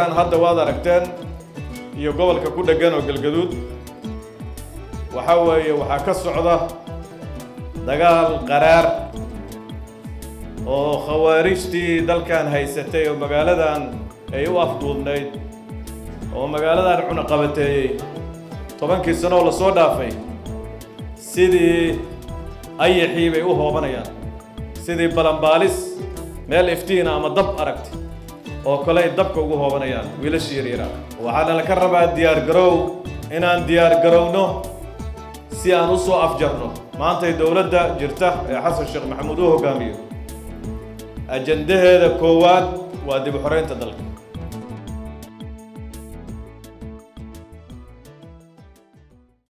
gobolkan hadda waad aragteen iyo gobolka ku dheggan oo galgaduud waxaa weeye waxaa ka socda dagaal qaraar oo khawaarijtii dalkan haysatay oo magaaladan ay u afduubnayd oo magaaladan cunaqabateeyey tobankii sano oo lasoo dhaafay sidii ayaxii bay u hoobanayaan sidii balanbaalis meel iftiina ama dab aragti oo kale ay dabka ugu hoobanayaan wiilashii yaryara waxaana laka rabaa diyaar garow inaan diyaar garowno si aan u soo afjarno maantay dowladda jirta ee xasan sheekh maxamuud u hoggaamiyo ajandaheeda koowaad waa dib u xoreynta dalka